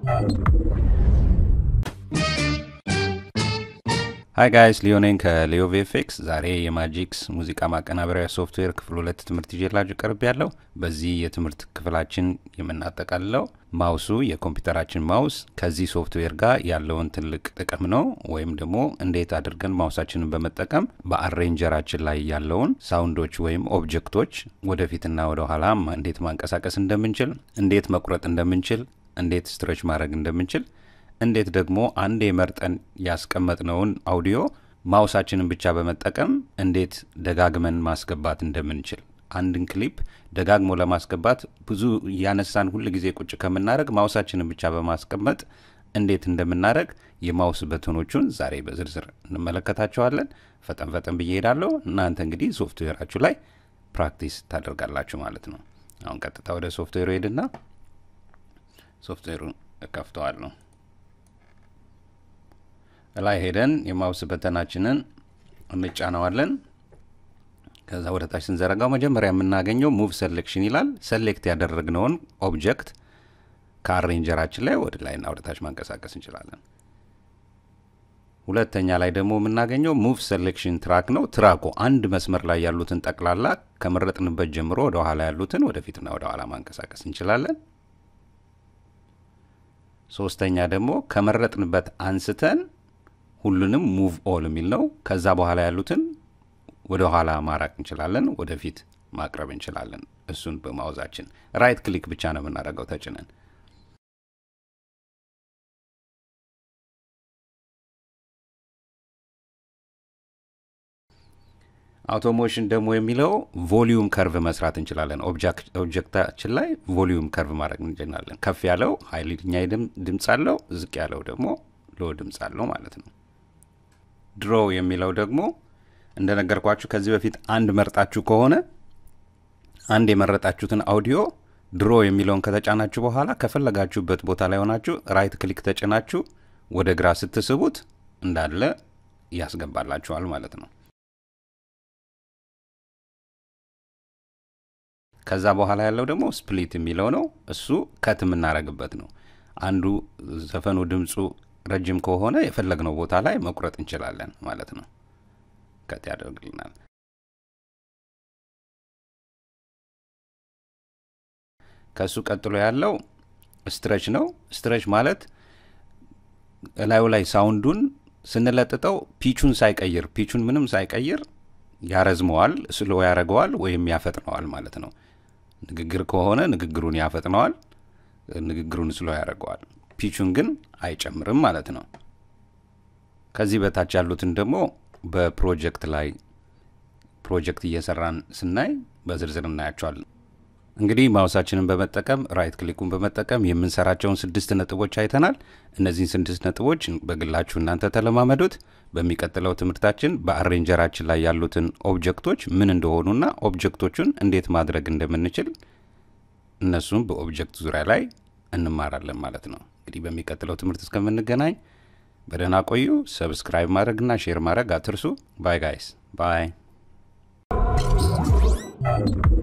ሀይ ጋይስ ሊዮ ነኝ ከሊዮ ቪኤፍኤክስ። ዛሬ የማጂክስ ሙዚቃ ማቀናበሪያ ሶፍትዌር ክፍል ሁለት ትምህርት ይዤላችሁ ቀርብ ያለው። በዚህ የትምህርት ክፍላችን የምናጠቃልለው ማውሱ የኮምፒውተራችን ማውስ ከዚህ ሶፍትዌር ጋር ያለውን ትልቅ ጥቅም ነው፣ ወይም ደግሞ እንዴት አድርገን ማውሳችንን በመጠቀም በአሬንጀራችን ላይ ያለውን ሳውንዶች ወይም ኦብጀክቶች ወደፊትና ወደ ኋላ እንዴት ማንቀሳቀስ እንደምንችል፣ እንዴት መቁረጥ እንደምንችል፣ እንዴት ስትሬች ማድረግ እንደምንችል እንዴት ደግሞ አንዴ መርጠን ያስቀመጥነውን አውዲዮ ማውሳችንን ብቻ በመጠቀም እንዴት ደጋግመን ማስገባት እንደምንችል አንድን ክሊፕ ደጋግሞ ለማስገባት ብዙ እያነሳን ሁል ጊዜ ቁጭ ከምናደረግ ማውሳችንን ብቻ በማስቀመጥ እንዴት እንደምናደረግ የማውስ በተኖቹን ዛሬ በዝርዝር እንመለከታቸዋለን። ፈጠን ፈጠን ብዬ ሄዳለሁ። እናንተ እንግዲህ ሶፍትዌራችሁ ላይ ፕራክቲስ ታደርጋላችሁ ማለት ነው። አሁን ቀጥታ ወደ ሶፍትዌሩ ሄድና ሶፍትዌሩን እከፍተዋለሁ። ላይ ሄደን የማውስ በተናችንን እንጫነዋለን። ከዛ ወደ ታች ስንዘረጋው መጀመሪያ የምናገኘው ሙቭ ሴሌክሽን ይላል። ሴሌክት ያደረግነውን ኦብጀክት ከአሬንጀራችን ላይ ወደ ላይና ወደ ታች ማንቀሳቀስ እንችላለን። ሁለተኛ ላይ ደግሞ የምናገኘው ሙቭ ሴሌክሽን ትራክ ነው። ትራኩ አንድ መስመር ላይ ያሉትን ጠቅላላ ከመረጥንበት ጀምሮ ወደ ኋላ ያሉትን ወደፊትና ወደ ኋላ ማንቀሳቀስ እንችላለን። ሶስተኛ ደግሞ ከመረጥንበት አንስተን ሁሉንም ሙቭ ኦል የሚል ነው። ከዛ በኋላ ያሉትን ወደ ኋላ ማራቅ እንችላለን፣ ወደፊት ማቅረብ እንችላለን። እሱን በማውዛችን ራይት ክሊክ ብቻ ነው የምናደርገው ተጭነን። አውቶሞሽን ደግሞ የሚለው ቮሊዩም ከርቭ መስራት እንችላለን። ኦብጀክታችን ላይ ቮሊዩም ከርቭ ማድረግ እንችላለን። ከፍ ያለው ሀይልኛ ድምፅ አለው፣ ዝቅ ያለው ደግሞ ሎ ድምፅ አለው ማለት ነው። ድሮ የሚለው ደግሞ እንደነገርኳችሁ ከዚህ በፊት አንድ መርጣችሁ ከሆነ አንድ የመረጣችሁትን አውዲዮ ድሮ የሚለውን ከተጫናችሁ በኋላ ከፈለጋችሁበት ቦታ ላይ ሆናችሁ ራይት ክሊክ ተጭናችሁ ወደ ግራ ስትስቡት እንዳለ ያስገባላችኋል ማለት ነው። ከዛ በኋላ ያለው ደግሞ ስፕሊት የሚለው ነው። እሱ ከት የምናደርግበት ነው። አንዱ ዘፈኑ ድምፁ ረጅም ከሆነ የፈለግነው ቦታ ላይ መቁረጥ እንችላለን ማለት ነው። ከት ያደርግልናል። ከእሱ ቀጥሎ ያለው ስትረች ነው። ስትረች ማለት እላዩ ላይ ሳውንዱን ስንለጥጠው ፒቹን ሳይቀይር ፒቹን ምንም ሳይቀይር ያረዝመዋል፣ ስሎ ያደረገዋል ወይም ያፈጥነዋል ማለት ነው። ንግግር ከሆነ ንግግሩን ያፈጥነዋል፣ ንግግሩን ስሎ ያደረገዋል። ፒቹን ግን አይጨምርም ማለት ነው። ከዚህ በታች ያሉትን ደግሞ በፕሮጀክት ላይ ፕሮጀክት እየሰራን ስናይ በዝርዝር እናያቸዋለን። እንግዲህ ማውሳችንን በመጠቀም ራይት ክሊኩን በመጠቀም የምንሰራቸውን ስድስት ነጥቦች አይተናል። እነዚህን ስድስት ነጥቦች በግላችሁ እናንተ ተለማመዱት። በሚቀጥለው ትምህርታችን በአሬንጀራችን ላይ ያሉትን ኦብጀክቶች ምን እንደሆኑና ኦብጀክቶቹን እንዴት ማድረግ እንደምንችል እነሱም በኦብጀክት ዙሪያ ላይ እንማራለን ማለት ነው። እንግዲህ በሚቀጥለው ትምህርት እስከምንገናኝ በደህና ቆዩ። ሰብስክራይብ ማድረግና ሼር ማድረግ አትርሱ። ባይ ጋይስ ባይ